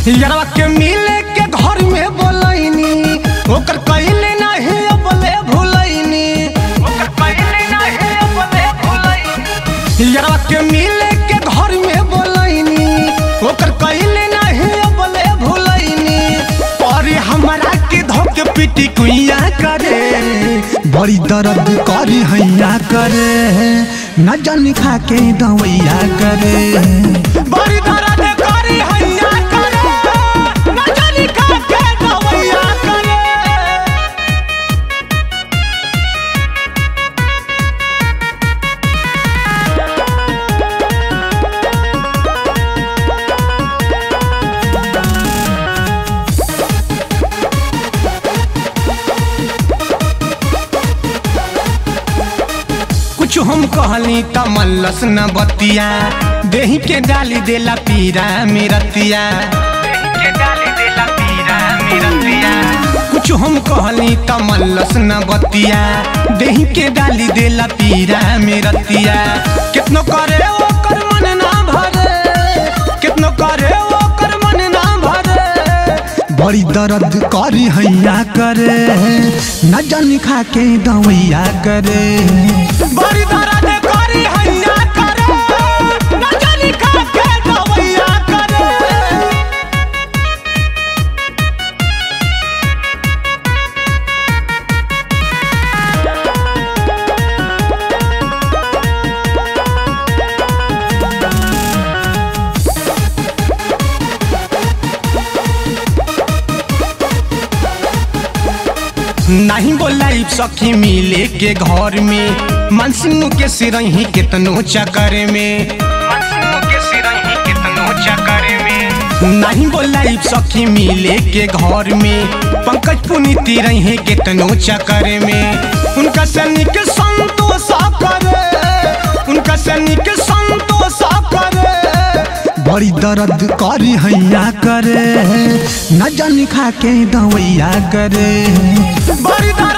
यारवा के मिले के घर में बोलैनी ओकर कइले नाही अबले भुलैनी ओकर कइले नाही अबले भुलैनी यारवा के मिले के घर में बोलैनी ओकर कइले नाही अबले भुलैनी पर हमरा के धोके पिटी कुइया करे बड़ी दर्द करी हैया करे न जानी खा के दवैया करे बड़ी दर्द करी हैया करे न जानी का के दवैया करे कुछ हम कहली त मल्लस न बतिया देही के डाली देला पीरा मेरतिया कुछ हम कहली त मल्लस न बतिया देही के डाली देला पीरा मेरतिया कितनो करे ओकर मन ना भरे कितनो करे ओकर मन ना भरे बड़ी दर्द करी हैया करे न जानी खा के दवैया करे बड़ी दर्द करी हैया करे न जानी का के दवैया करे नहीं बोलाई सखी मिले के घर में मनसिंह के सिरही कितनो चक्कर में नहीं बोलाई सखी मिले के घर में पंकज पुनीति रही कितनो चक्कर में उनका सैनिक संतोष करे उनका सैनिक संतोष करे बड़ी दर्द करी हैया करे न जानी खा के दवैया करे बड़ी दर्द